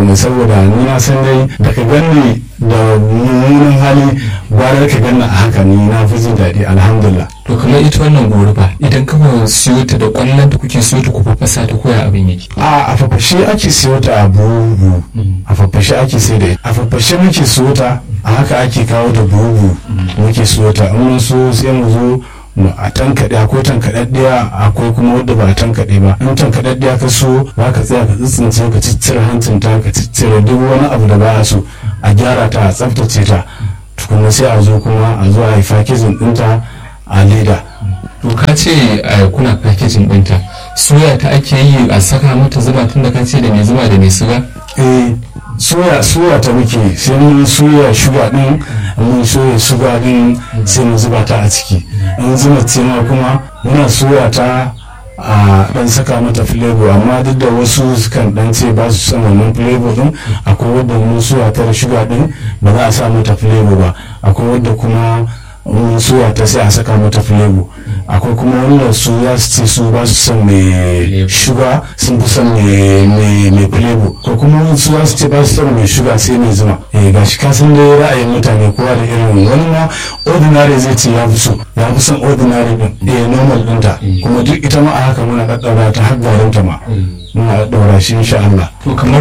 ne saboda ni na san dai da ka ganni da mummunan hali gwara ka ganni a haka ni na fi jin daɗi alhamdulillah to kamar ita wannan goruba idan kama siyo ta da kwallon da kuke siyo ta ku fafasa ta koya abin yake a a fafashe ake siyo ta a buhu a fafashe ake sai da ita a fafashe muke siyo ta a haka ake kawo da buhu muke siyo ta in mun so sai mu zo mu a tankaɗe akwai tankaɗaɗɗiya akwai kuma wadda ba a tankaɗe ba in tankaɗaɗɗiya ka so za ka tsaya ka tsitsince ka ciccire hancin ta ka ciccire duk wani abu da ba a so a gyara ta a tsaftace ta tukunna sai a zo kuma a zo a yi fakizin ɗinta a leda to ka ce a kuna packaging ɗinta soya ta ake yi a saka mata zuba tun da ka ce da mai zuba da mai suga eh soya soya ta muke sai mun soya shuga din mun soya shuga din sai mu zuba ta a ciki in zuba ce ma kuma muna soya ta a dan saka mata flavor amma duk da wasu sukan dan ce ba su son wannan flavor din akwai wadda mun soya ta da shuga din ba za a sa mata flavor ba akwai wadda kuma mun soya ta sai a saka mata flavor akwai kuma wanda su za su ce su ba su son mai shuga sun fi son mai flavor ko kuma wani su za su ce ba su son mai shuga sai mai zuma eh ga shi kasan dai ra'ayin mutane kowa da irin wani ma ordinary zai ce ya fi so ya fi son ordinary din eh normal dinta kuma duk ita ma a haka muna ɗaɗɗaura ta har garinta ma muna ɗaɗɗaura shi insha Allah to kamar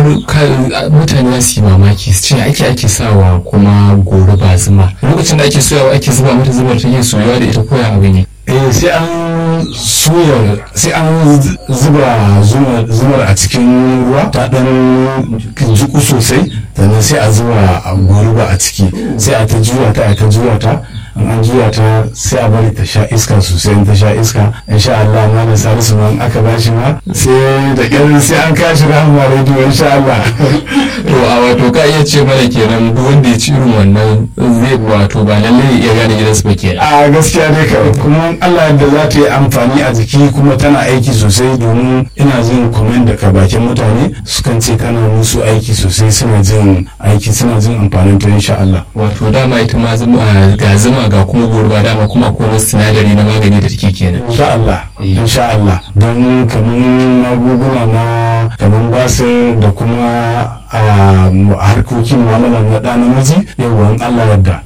mutane za su yi mamaki su ce ake ake sawa kuma goro ba zuma lokacin da ake soyawa ake zuba mata zubar take soyawa da ita koya abin ne eh sai an soya sai an zuba zumar a cikin ruwa ta dan jiku sosai sannan sai a zuba goruba a ciki sai a ta juya ta a ta juya ta in an juya ta sai a bari ta sha iska sosai in ta sha iska insha Allah ma da salisu ma aka bashi ma sai da kyar sai an kashi rahama rediyo insha Allah to a wato ka iya ce mana kenan duk wanda ya ci irin wannan zai wato ba lallai ya gane gidansu ba kenan a gaskiya dai ka kuma Allah da za ta yi amfani a jiki kuma tana aiki sosai domin ina jin comment daga bakin mutane sukan ce kana musu aiki sosai suna jin aiki suna jin amfanin ta insha Allah wato dama ita ma zuma ga zuma ga kuma gurba dama kuma akwai wasu sinadari na magani da take kenan insha Allah insha Allah don kaman magunguna na kaman basir da kuma a harkokin mu'amala na ɗa namiji yawan Allah yadda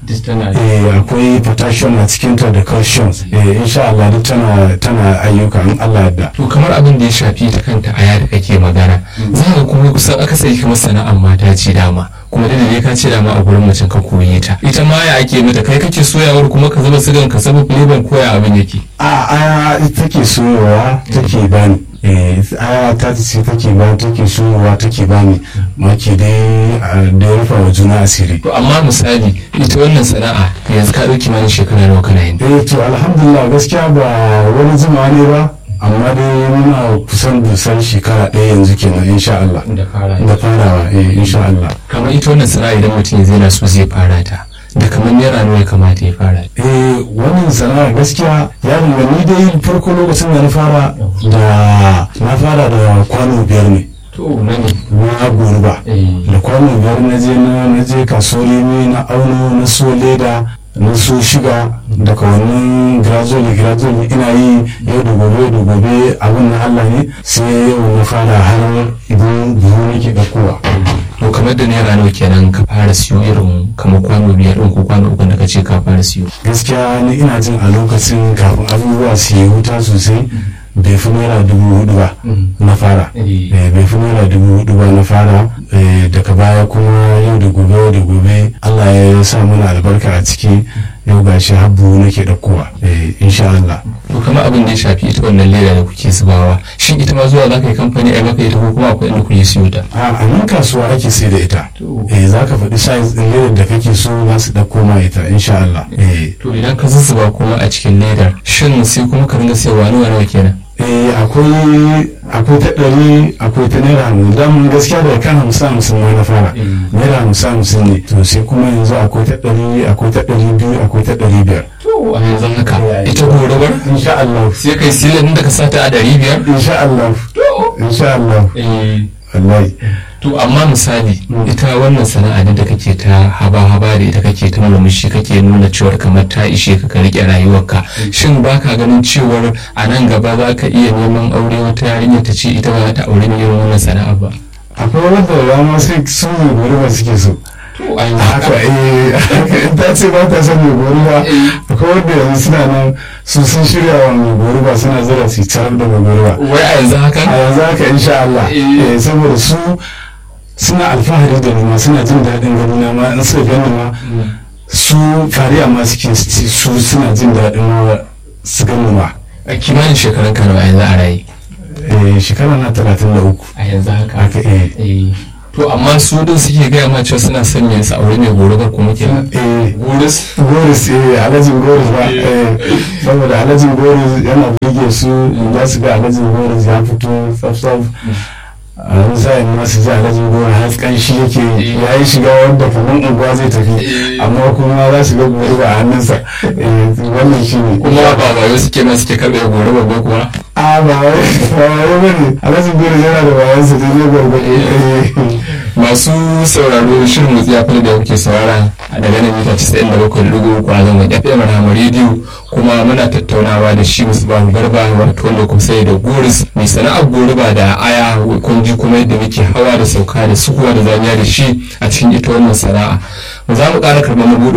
eh akwai potassium a cikin ta da calcium eh insha Allah duk tana tana ayyuka in Allah yadda to kamar abin da ya shafi ta kanta aya da kake magana za ka kuma kusan akasari kamar sana'ar mata ce dama kuma da dai ka ce dama a gurin macen ka koyi ta ita ma ya ake mata kai kake soyawar kuma ka zuba sigan ka saba flavor koya abin yake a aya take soyawa take bani aya ta ce take ba take soyawa take bani maki dai da ya rufa wa juna asiri to amma misali ita wannan sana'a yanzu ka dauki mana shekara nawa kana yin eh to alhamdulillah gaskiya ba wani zuma ne ba amma dai muna kusan dusar shekara ɗaya yanzu kenan insha Allah da farawa eh insha Allah kamar ita wannan sana'a idan mutum zai na so zai fara ta da kamar naira nawa ya kamata ya fara eh wannan sana'a gaskiya ya dinga ni dai farko lokacin da na fara da na fara da kwano biyar ne to na ne na goruba da kwano biyar na je na je kasuwar na auno na so leda na so shiga daga wannan gradually gradually ina yi yau da gobe da gobe abin na Allah ne sai yau na fara har idan buhu nake ɗaukowa. to kamar da naira nawa kenan ka fara siyo irin kamar kwano biyar ɗin ko kwano uku da ka ce ka fara siyo gaskiya ni ina jin a lokacin kafin abubuwa su yi wuta sosai bai fi naira dubu hudu ba na fara bai fi naira dubu hudu ba na fara daga baya kuma yau da gobe yau da gobe allah ya sa mana albarka a ciki yau ga shi habbu nake ɗaukowa insha Allah. to kamar abin da ya shafi ita wannan leda da kuke zubawa shin ita ma zuwa za ka yi kamfani a maka ita ko kuma akwai inda kuke siyo ta a nan kasuwa ake sai da ita eh za ka faɗi size ɗin ledar da kake so za su ɗauko ma ita insha Allah. to idan ka zuzzuba kuma a cikin ledar shin sai kuma ka ringa sayarwa nawa nawa kenan eh akwai akwai ta ɗari akwai ta naira hamsin damun gaskiya da kan hamsin hamsin ma na fara naira hamsin hamsin ne to sai kuma yanzu akwai ta ɗari akwai ta ɗari biyu akwai ta ɗari biyar to a yanzu haka ita gorabar insha Allah sai kai silin da ka sata a ɗari biyar insha Allah insha Allah wallahi to amma misali ita wannan sana'a da kake ta haba-haba da ita kake ta murmushi kake nuna cewar kamar ta ishe ka ka rike rayuwarka shin baka ganin cewar a nan gaba za ka iya neman aure wata yarinya ta ce ita ba za ta aure irin wannan sana'a ba akwai wanda rama sai su mai goruba suke so to an yi haka eh haka in ta ce ba ta son mai goruba akwai wanda yanzu suna nan su sun shirya wa mai goruba suna zira su tarar da mai goruba wai a yanzu haka a yanzu haka insha Allah Eh. eh, saboda su suna alfahari da ni ma suna jin daɗin gani na ma in suka gani ma su fariya ma suke ci su suna jin daɗin ma su gani ma a kimanin shekarun ka nawa yanzu a raye eh, shekara na talatin da uku a yanzu haka haka eh eh to amma su din suke gaya ma cewa suna son yin sa aure mai gorubar kuma kenan eh goris goris eh alhajin goris ba eh saboda alhajin goris yana burge su za su ga alhajin goris ya fito tsaf a wani sa'in ma su ji alhajin goris har kanshi yake ya yi shiga wanda kamar unguwa zai tafi amma kuma za su ga goris a hannunsa eh wannan shi ne kuma ba ba yau suke ma suke karɓe gorubar ba kuwa a ba wai ba wai bane alhajin goris yana da bayansa da zai gwargwado eh masu sauraro shirin motsi ya da kuke saurara a daga nan mita 97.3 a zangon fm rahama rediyo kuma muna tattaunawa da shi musu bahu garba wato wanda kuma sai da goris mai sana'ar goruba da aya kun ji kuma yadda muke hawa da sauka da sukuwa da zamiya da shi a cikin ita wannan sana'a za mu ƙara karɓar mabuɗo